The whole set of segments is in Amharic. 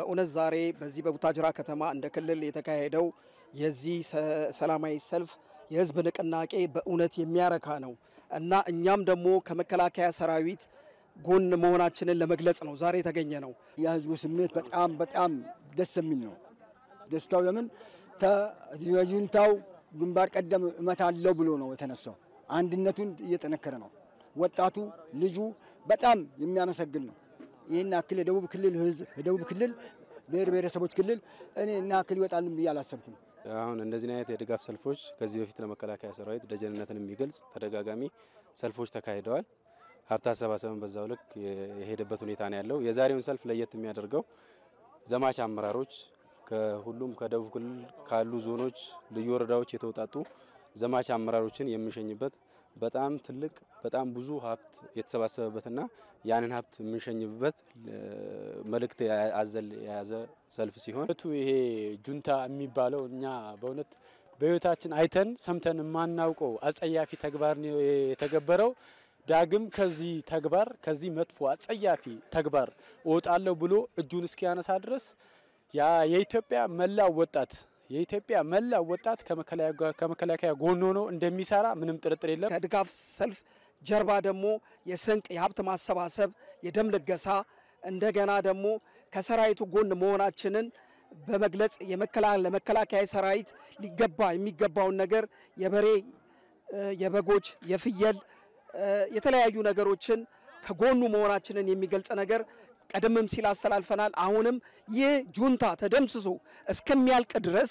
በእውነት ዛሬ በዚህ በቡታጅራ ከተማ እንደ ክልል የተካሄደው የዚህ ሰላማዊ ሰልፍ የህዝብ ንቅናቄ በእውነት የሚያረካ ነው እና እኛም ደግሞ ከመከላከያ ሰራዊት ጎን መሆናችንን ለመግለጽ ነው ዛሬ የተገኘ ነው። የህዝቡ ስሜት በጣም በጣም ደስ የሚል ነው። ደስታው ለምን ተዩንታው ግንባር ቀደም እመታለሁ ብሎ ነው የተነሳው። አንድነቱን እየጠነከረ ነው። ወጣቱ ልጁ በጣም የሚያመሰግን ነው። ይህን ያክል የደቡብ ክልል ህዝብ የደቡብ ክልል ብሔር ብሔረሰቦች ክልል እኔ እና ያክል ይወጣልን ብዬ አላሰብኩም። አሁን እንደዚህ አይነት የድጋፍ ሰልፎች ከዚህ በፊት ለመከላከያ ሰራዊት ደጀንነትን የሚገልጽ ተደጋጋሚ ሰልፎች ተካሂደዋል። ሀብት አሰባሰብን በዛው ልክ የሄደበት ሁኔታ ነው ያለው። የዛሬውን ሰልፍ ለየት የሚያደርገው ዘማች አመራሮች ከሁሉም ከደቡብ ክልል ካሉ ዞኖች፣ ልዩ ወረዳዎች የተውጣጡ ዘማች አመራሮችን የምንሸኝበት በጣም ትልቅ በጣም ብዙ ሀብት የተሰባሰበበትና ያንን ሀብት የምንሸኝበት መልእክት አዘል የያዘ ሰልፍ ሲሆን ቱ ይሄ ጁንታ የሚባለው እኛ በእውነት በህይወታችን አይተን ሰምተን የማናውቀው አጸያፊ ተግባር ነው የተገበረው። ዳግም ከዚህ ተግባር ከዚህ መጥፎ አጸያፊ ተግባር እወጣለሁ ብሎ እጁን እስኪያነሳ ድረስ የኢትዮጵያ መላው ወጣት የኢትዮጵያ መላው ወጣት ከመከላከያ ጎን ሆኖ እንደሚሰራ ምንም ጥርጥር የለም። ከድጋፍ ሰልፍ ጀርባ ደግሞ የስንቅ የሀብት ማሰባሰብ፣ የደም ልገሳ እንደገና ደግሞ ከሰራዊቱ ጎን መሆናችንን በመግለጽ ለመከላከያ ሰራዊት ሊገባ የሚገባውን ነገር የበሬ፣ የበጎች፣ የፍየል የተለያዩ ነገሮችን ከጎኑ መሆናችንን የሚገልጽ ነገር ቀደምም ሲል አስተላልፈናል። አሁንም ይህ ጁንታ ተደምስሶ እስከሚያልቅ ድረስ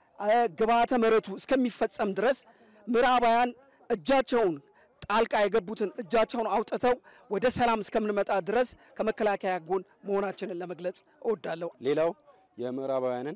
ግብዓተ መሬቱ እስከሚፈጸም ድረስ ምዕራባውያን እጃቸውን ጣልቃ የገቡትን እጃቸውን አውጥተው ወደ ሰላም እስከምንመጣ ድረስ ከመከላከያ ጎን መሆናችንን ለመግለጽ እወዳለሁ። ሌላው የምዕራባውያንን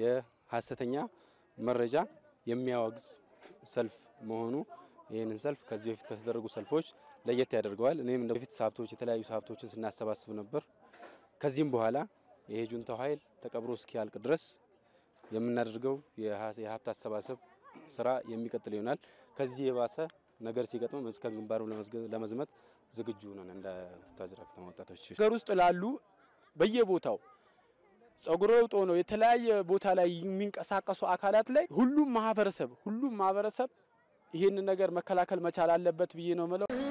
የሀሰተኛ መረጃ የሚያወግዝ ሰልፍ መሆኑ ይህንን ሰልፍ ከዚህ በፊት ከተደረጉ ሰልፎች ለየት ያደርገዋል። እኔም እንደ በፊት ሀብቶች የተለያዩ ሀብቶችን ስናሰባስብ ነበር። ከዚህም በኋላ ይሄ ጁንታው ኃይል ተቀብሮ እስኪያልቅ ድረስ የምናደርገው የሀብት አሰባሰብ ስራ የሚቀጥል ይሆናል። ከዚህ የባሰ ነገር ሲገጥመም እስከ ግንባሩ ለመዝመት ዝግጁ ነን። እንደ ቡታጅራ ከተማ ወጣቶች ሀገር ውስጥ ላሉ በየቦታው ጸጉረ ለውጥ ሆነው የተለያየ ቦታ ላይ የሚንቀሳቀሱ አካላት ላይ ሁሉም ማህበረሰብ ሁሉም ማህበረሰብ ይህንን ነገር መከላከል መቻል አለበት ብዬ ነው ምለው።